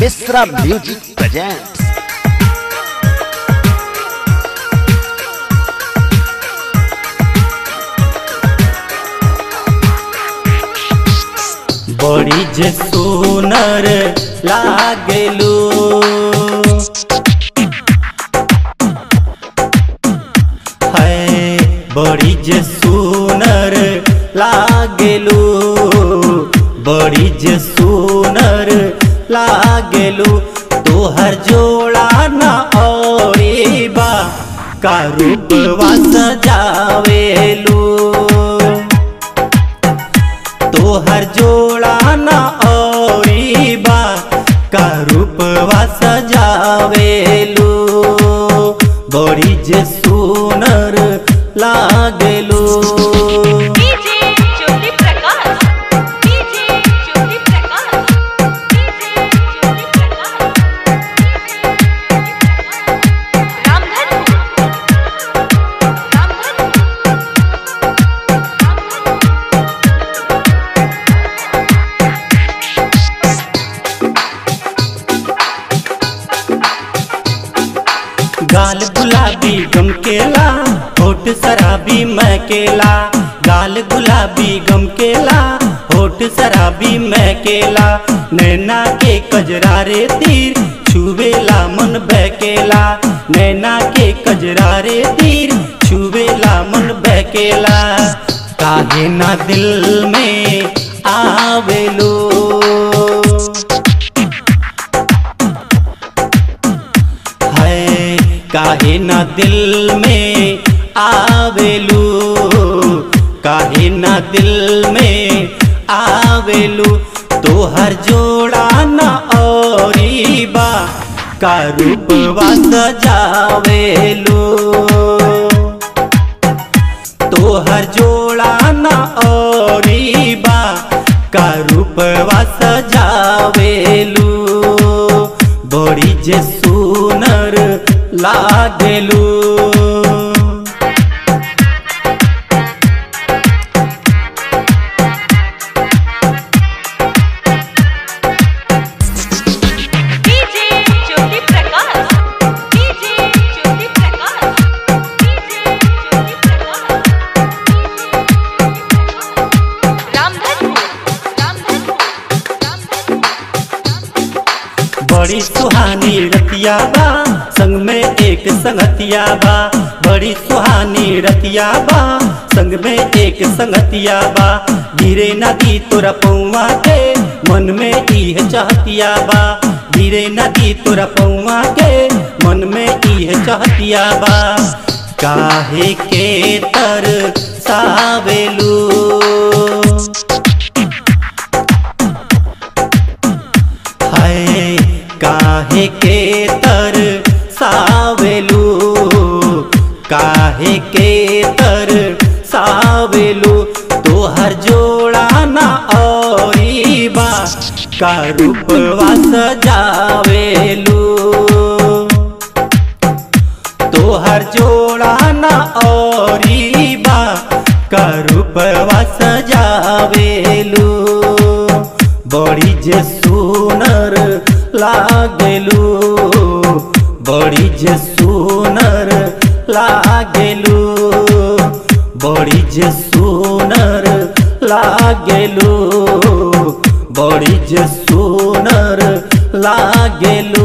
Mishra music presents बड़ी जे सुनर लागेलू है बड़ी जे सुनर लागेलू बड़ी जे सुनर लागेलू तोहर जोड़ा न औरी बा का रूपवा सजावेलू तोहर जोड़ा न औरी बा का रूपवा सजावेलू बड़ी जे सुनर लागेलू DJ Jyoti Prakash DJ Jyoti Prakash DJ Jyoti Prakash Ramdhan Ramdhan गाल गुलाबी गमकेला होठ शराबी महकेला गाल गुलाबी गमकेला होठ शराबी महकेला नैना के कजरारे तीर छुवेला मन बहकेला नैना के कजरारे तीर छुवेला मन बहकेला काहे ना दिल में आवेलो है काहे ना दिल में आवेलू काहे ना दिल में आवेलू तोहर जोड़ा न औरी बा का रूपवा सजावेलू तोहर जोड़ा न औरी बा का रूपवा सजावेलू बड़ी जे सुनर लागेलू DJ Jyoti Prakash DJ Jyoti Prakash DJ Jyoti Prakash Ramdhan Ramdhan Ramdhan बड़ी सुहानी रतिया बा संग में एक संगतिया बा बड़ी सुहानी रतिया बा संग में एक संगतिया बा गिरे नदी तोरा पौवा के मन में इह चाहतिया बा गिरे नदी तोरा पौवा के मन में इह चाहतिया बा काहे के तर सावेलू है काहे के तर सावेलू काहे के तर सावेलू तोहर जोड़ा न औरी बा का रूपवा सजावेलू तोहर जोड़ा न औरी बा का रूपवा सजावेलू बड़ी जे सुनर लागेलू बड़ी जे सुनर लागेलू बड़ी जे सुनर लागेलू बड़ी जे सुनर लागेलू